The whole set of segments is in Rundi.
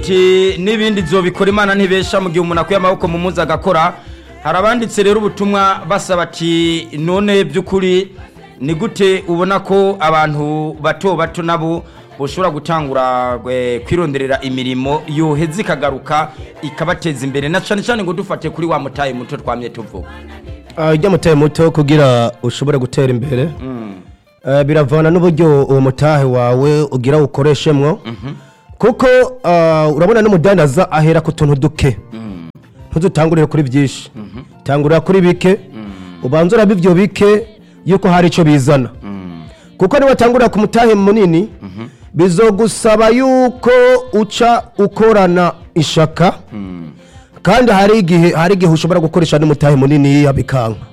Ati n'ibindi zobikora imana ntibesha mu gihe umuntu akuye amaboko mu muzi agakora hari abanditse rero ubutumwa basaba ati none by'ukuri ni gute ubona ko abantu bato bato nabo bashobora gutangura eh, kwironderera imirimo yoheza ikagaruka ikabateza imbere na cyane cyane ngo dufate kuri wa mutaye muto twamye tuvuga ujya mutahe muto kugira ushobore gutera imbere Eh, biravana n'uburyo uwo mutahe wawe ugira ukoreshemwo kuko ah, urabona n'umudandaza ahera ku tuntu duke ntudutangurire kuri byinshi tangurira kuri bike ubanza uraba ibyo bike yuko hari icyo bizana kuko niwatangurira ku mutahe munini bizogusaba yuko uca ukorana ishaka kandi hari igihe hari igihe ushobora gukoresha n'umutahe munini yabikanka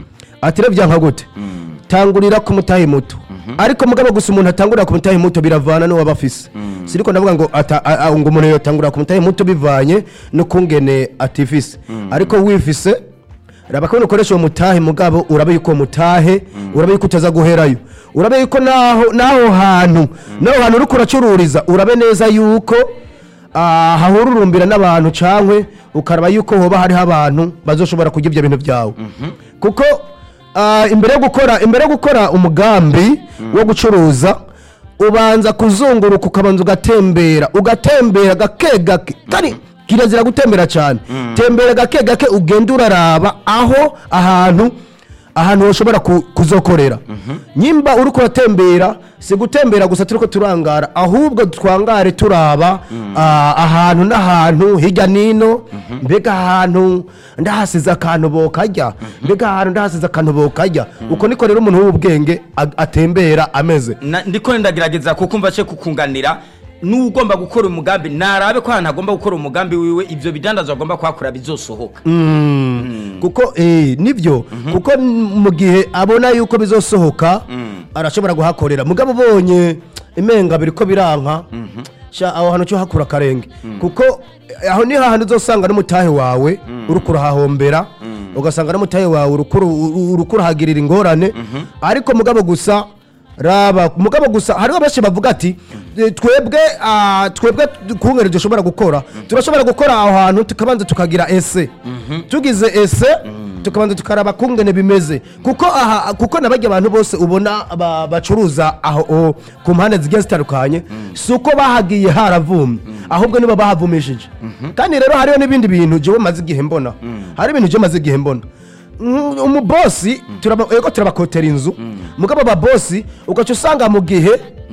ati rero byanka gute tangurira ku mutahe muto ariko mugabo gusa umuntu atangurira ku mutahe muto biravana n'uwaba afise siriko ndavuga ngo ata- a- a- ngo umuntu yotangurira ku mutahe muto bivanye n'ukungene atifise ariko wifise raba ko ukoresha uwo mutahe mugabo urabe yuko uwo mutahe urabe yuko utaza guherayo urabe yuko naho naho hantu naho hantu uriko uracururiza urabe neza yuko ah, hahururumbira n'abantu cankwe ukaraba yuko hoba hariho abantu bazoshobora kurya ibyo bintu byawe kuko ah, imbere yo gukora imbere yo gukora umugambi wo gucuruza ubanza kuzunguruka ukabanza ugatembera ugatembera gake gake kandi kirazira gutembera cyane tembera gake gake ugenda uraraba aho ahantu ahantu ushobora ku- kuzokorera nyimba uri kuratembera si gutembera gusa turi ko turangara ahubwo twangare turaba ah, ahantu n'ahantu hirya n'ino mbega ahantu ndahasize akantu bokarya mbega ahantu ndahasize akantu bokarya uko niko rero umuntu w'ubwenge ag- atembera ameze Na- ndiko ndagerageza kuko mvashe kukunganira n'ugomba gukora umugambi narabe ko ahantu agomba gukora umugambi wiwe ibyo bidandazwa agomba kuhakora bizosohoka kuko eh, nibyo kuko n- mu gihe abona yuko bizosohoka arashobora guhakorera mugabo ubonye imenga biriko biranka sha aho hantu cyo hakura akarenge kuko eh, aho ni hahandi uzosanga n'umutahe wawe uriko urahahombera ugasanga n'umutahe wawe uriko uru- uriko urahagirira ingorane ariko mugabo gusa raba mugabo gusa hariho benshi bavuga ati "Eh, twebwe ah, twebwe kungere dushobora gukora turashobora gukora aho hantu tukabanza tukagira ese tugize ese tukabanza tukaraba kungene bimeze kuko aha kuko nabajya abantu bose ubona ba- bacuruza aho o, ku mpande zigiye zitandukanye si uko bahagiye haravumye ahubwo nibo bahavumishije kandi rero hariho n'ibindi bintu jewe maze igihe mbona hari ibintu jewe maze igihe mbona Mm, umubosi turaba ego turabakotera inzu mugabo ababosi ugaca usanga mu gihe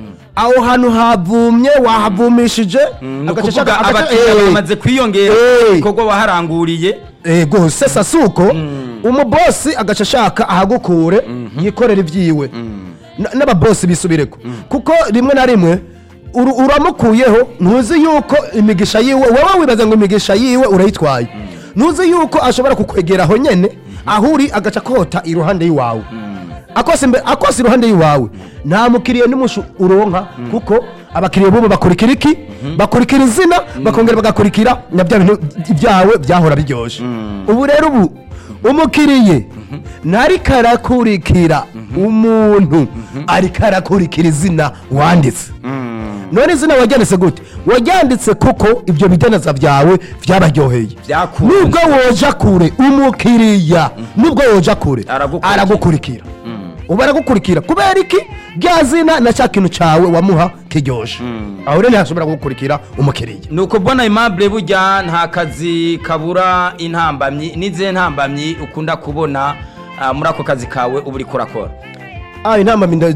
aho hantu havumye wahavumishije ni agaca ukuvuga ashaka- agaca- abakiriya eh, bamaze kwiyongera Eh. ibikorwa waharanguriye ego sesa suko umubosi agaca ashaka ahagukure yikorera ibyiwe N- n'ababosi bisubireko kuko rimwe na rimwe uru- uramukuyeho ntuzi yuko imigisha yiwe wowe wibaza ngo imigisha yiwe urayitwaye ntuzi yuko ashobora kukwegera aho nyene aho uri agaca kota iruhande y'iwawe akose imbe- akose iruhande y'iwawe nta mukiriya n'umushu uronka kuko abakiriya bubu bakurikira iki bakurikira izina bakongera bagakurikira na bya bintu byawe byahora biryoshye ubu rero ubu umukiriye ntariko arakurikira umuntu ariko arakurikira izina wanditse none izina waryanditse gute waryanditse kuko ibyo bidanaza byawe byabaryoheye Byakunze. nubwo woja kure umukiriya nubwo woja kure Aragukurikira. aragukurikira ubu aragukurikira kubera iki rya zina na cya kintu cyawe wamuha kiryoshe aho rero ntihashobora gukurikira umukiriya ni uko mbona aimable burya nta kazi kabura intambamyi n'izihe ntambamyi ukunda kubona ah, muri ako kazi kawe uba uriko urakora ah intambamyi nda-